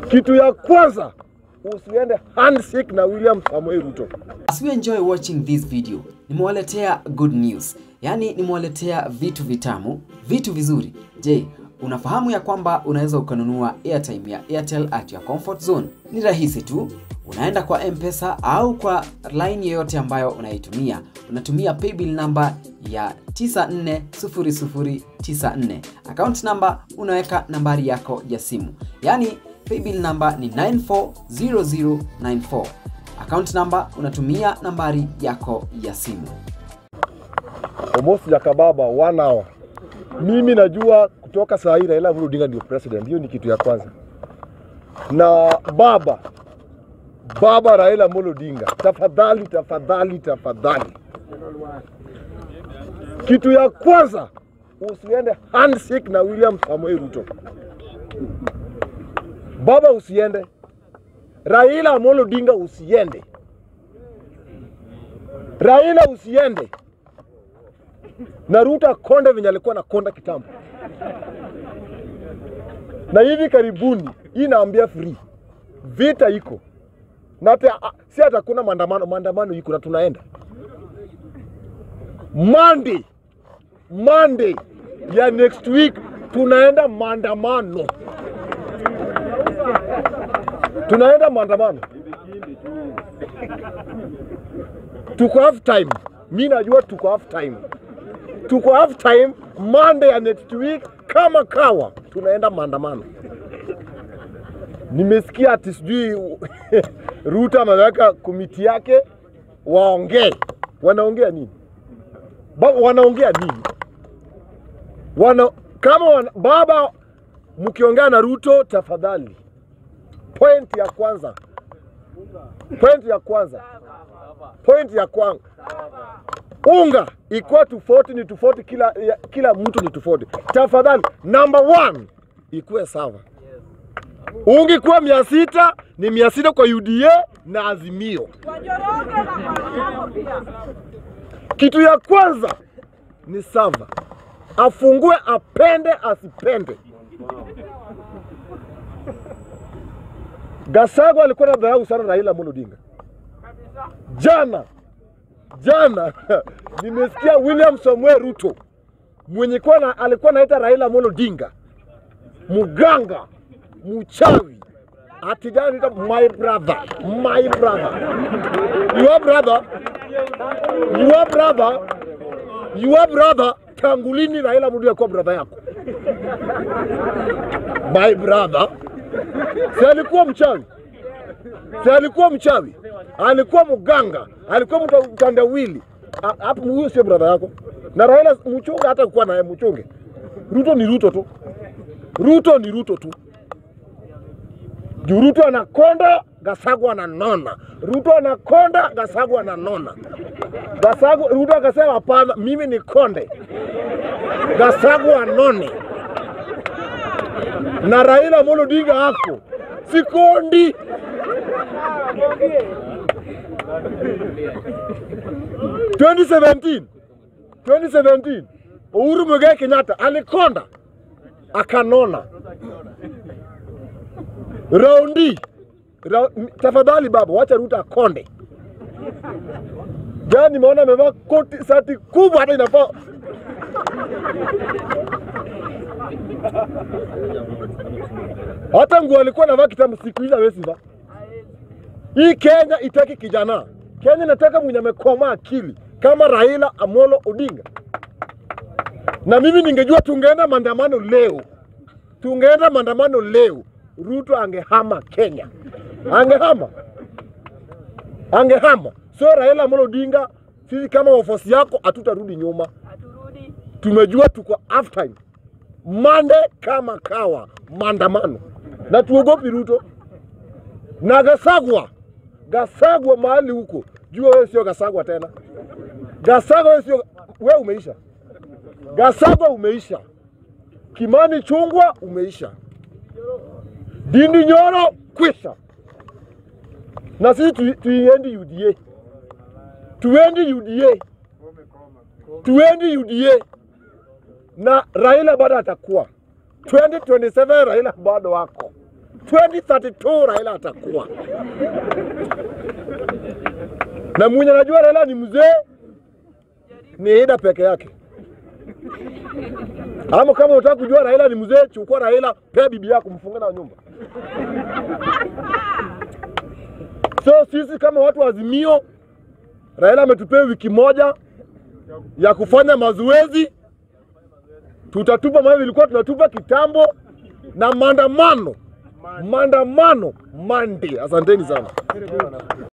Kitu ya kwanza usiende handshake na William Samoei Ruto. As we enjoy watching this video, nimewaletea good news, yaani nimewaletea vitu vitamu, vitu vizuri. Je, unafahamu ya kwamba unaweza ukanunua airtime ya Airtel at your comfort zone? Ni rahisi tu, unaenda kwa M-Pesa au kwa line yoyote ambayo unaitumia, unatumia paybill number ya 940094 account number unaweka nambari yako ya simu, yaani paybill number ni 940094 account number unatumia nambari yako ya simu. Almost Jakababa one hour. Mimi najua kutoka saa hii Raila Amolo Odinga ndio president. Hiyo ni kitu ya kwanza. Na baba baba Raila Amolo Odinga, tafadhali tafadhali tafadhali, kitu ya kwanza usiende handshake na William Samoei Ruto. Baba usiende, Raila Amolo Odinga usiende, Raila usiende na Ruto akonde venye alikuwa anakonda kitambo. Na hivi karibuni, hii naambia free, vita iko na hata si hata kuna maandamano, maandamano iko na tunaenda Monday, Monday ya next week tunaenda maandamano, tunaenda maandamano, tuko half time. Mi najua tuko half time tuko half time Monday ya next week kama kawa, tunaenda maandamano. Nimesikia ati sijui Ruto ameweka komiti yake waongee. Wanaongea nini? Ba, wanaongea nini? Wana, kama wana, baba mkiongea na Ruto tafadhali, point ya kwanza, point ya kwanza, point ya kwanza unga ikuwa tofauti ni tofauti, kila, ya, kila mtu ni tofauti. Tafadhali, number one ikuwe sawa. Unga ikuwa mia sita ni mia sita kwa UDA na Azimio. Wajoroge na Mariamo pia. Kitu ya kwanza ni sava, afungue, apende asipende. Gasago alikuwa na dharau sana Raila Amolo Odinga jana jana nimesikia William Samuel Ruto mwenye kuwa na, alikuwa naita Raila Amolo Odinga muganga mchawi ati jana anaita my brother my brother your brother your brother your brother tangu lini Raila Amolo Odinga kuwa brother yako my brother si alikuwa mchawi si alikuwa mchawi, alikuwa mganga, alikuwa mta- mtandawili. A- Hapo huyo sio brother yako. Na Raila mchunge, hata kuwa naye mchunge. Ruto ni Ruto tu, Ruto ni Ruto tu. Juu Ruto anakonda, Gasagwa ananona. Ruto anakonda, Gasagwa ananona. Gasagwa, Ruto akasema hapana, mimi ni konde, Gasagwa anone. Na Raila Amolo Odinga ako sikondi 2017 2017 Uhuru Muigai Kenyatta alikonda akanona. Raundi ra, tafadhali baba, wacha Ruto akonde. Jana nimeona amevaa koti sati kubwa hata inafaa hata nguo alikuwa anavaa kitambo, siku hizi hawezi vaa. Hii Kenya itaki kijana. Kenya inataka mwenye amekomaa akili kama Raila Amolo Odinga. Na mimi ningejua tungeenda maandamano leo, tungeenda maandamano leo, Ruto angehama Kenya, angehama, angehama. So Raila Amolo Odinga, sisi kama wafuasi yako hatutarudi nyuma, Haturudi. tumejua tuko half time. Monday kama kawa maandamano, na tuogopi Ruto na Gasagwa. Gasagwa mahali huko, jua wewe sio Gasagwa tena. Gasagwa wewe sio, wewe umeisha. Gasagwa umeisha. Kimani Chungwa umeisha. Dindi Nyoro kwisha. Na sisi tu- tuiendi UDA, tuendi UDA, tuendi UDA na Raila bado atakuwa 2027 Raila bado wako 2032 Raila atakuwa na mwenye anajua Raila ni mzee ni Ida peke yake. Ama kama unataka kujua Raila ni mzee, chukua Raila, pea bibi yako, mfunge na nyumba. So sisi kama watu wa Azimio, Raila ametupea wiki moja ya kufanya mazoezi, tutatupa mawe ilikuwa tunatupa kitambo, na maandamano maandamano Monday. Asanteni sana.